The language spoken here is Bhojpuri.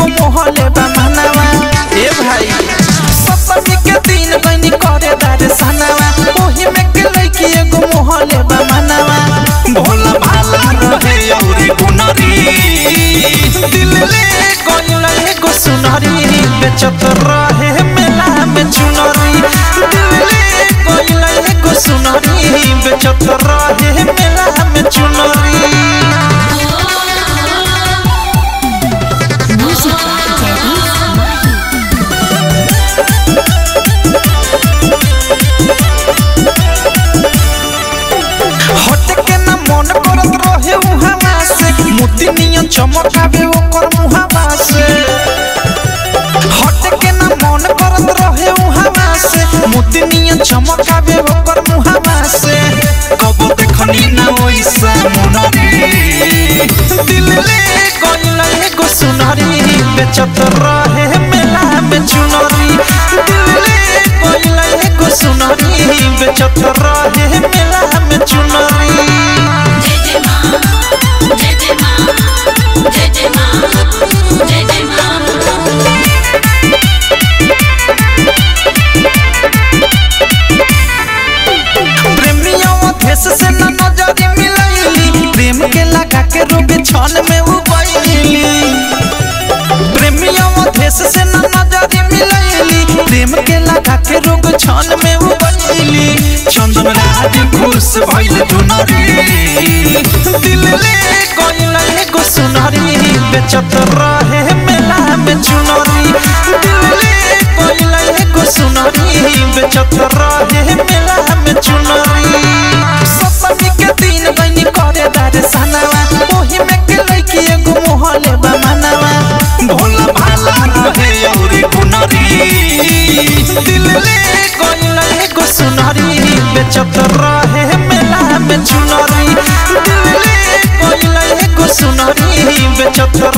मोहले बा मनवा ए भाई सप्तमी के दिन गनी करे दर्शनवा ओही में के लइकी एगो मोहले बा मनवा भोला भाला रहे औरी गुनरी दिल ले गइल एगो सुनरी बेचत रहे मेला में चुनरी दिल ले गइल एगो सुनरी बेचत रहे मेला में चुनरी Music by Teddy Mahi. हट के ना मन करत रहे उहावा से मोती नियन चमकावे ओकर मुहावा से हट के ना मन करत रहे उहावा से मोती नियन चमकावे ओकर मुहावा से कब देखनी ना ओइसा मुनरी दिल ले गइल एगो सुनरी बेचत रहे मेला में चुनरी दिल ले गइल एगो सुनरी बेचत रहे मेला में चुनरी जय जय मां जय जय मां जय जय मां जय जय मां प्रेमियों देश से न नजर मिलैली प्रेम के लगा के रोबे छन में उबैली प्रेमियों देश से न नजर मिलैली प्रेम के लगा के रोबे छन में उबैली चंदन राज खुश भइल दुनरी दिल ले गइल एगो सुनरी बेचत रहे मेला में चुनरी दिल ले गइल एगो सुनरी बेचत रहे मेला में चुनरी सप्तमी के दिन गइनी करे दर्शनवा ओही में के लइकी एगो मोहले बा मनवा भोला भाला रहे औरी गुनरी दिल ले गइल एगो सुनरी बेचत रहे मेला में चुनरी दिल ले गइल एगो सुनरी बेचत